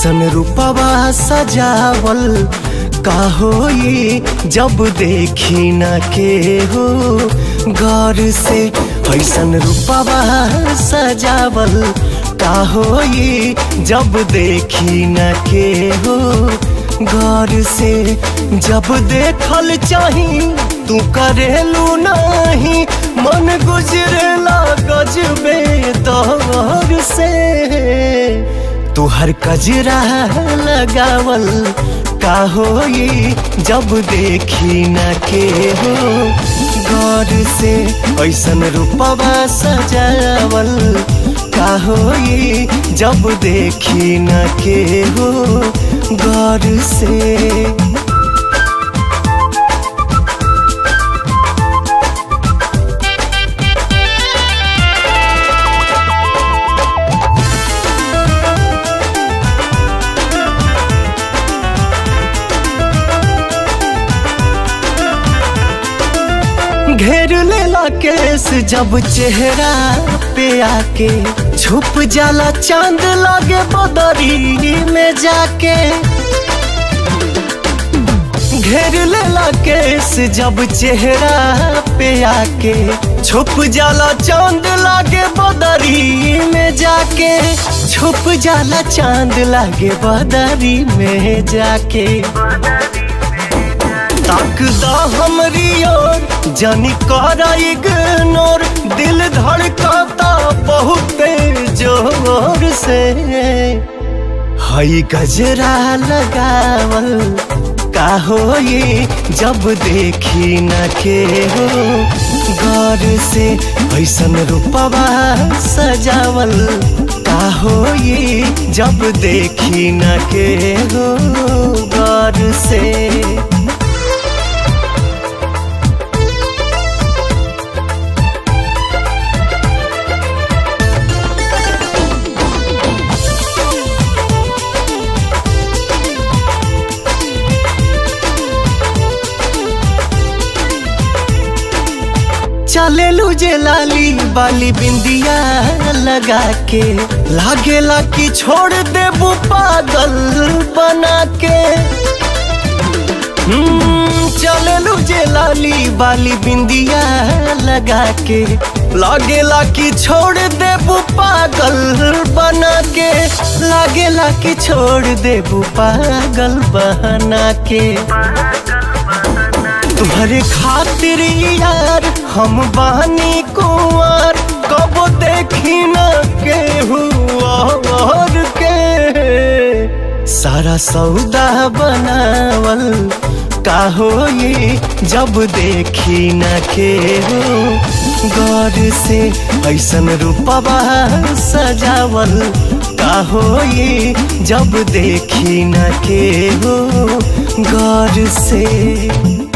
ऐसन रूपवा सजावल का होई जब देखी न के हो गौर से ऐसन रूपवा सजावल का होई जब देखी न के हो गौर से जब देखल चाही तू करेलू नहीं मन गुजरेला गजबे दौर से तू हर कजरा लगावल का होई जब देखी न के हो गौर से ऐसन रूपवा सजावल का होई जब देखी न के हो गौर से घेर लेला केस जब चेहरा पे आके छुप जाला चांद लागे बदरी में जाके घेर लेला केस जब चेहरा पे आके छुप जाला चांद लागे बदरी में जाके छुप जाला चांद लागे बदरी में जाके ताकदा हमरी ओर जानी कर इग्नोर दिल धड़काता बहुत जोर से हई गजरा लगावल का होई जब देखी न के हो गौर से ऐसन रूपवा सजावल का होई जब देखी न के हो गौर से चलेलू जे लाली बाली बिंदिया लगा के लागेला कि छोड़ देबू पागल बना के चलेलू जे लाली बाली बिंदिया लगा के लागेला कि छोड़ देबू पागल बना के लागेला कि छोड़ देबू पागल बना के तुम्हारे खातिर यार हम बानी कुंवर कब देखी न के हुआ और के सारा सौदा बनावल का होई जब देखी न के हो गौर से ऐसन रूपवा सजावल का होई जब देखी न के हो गौर से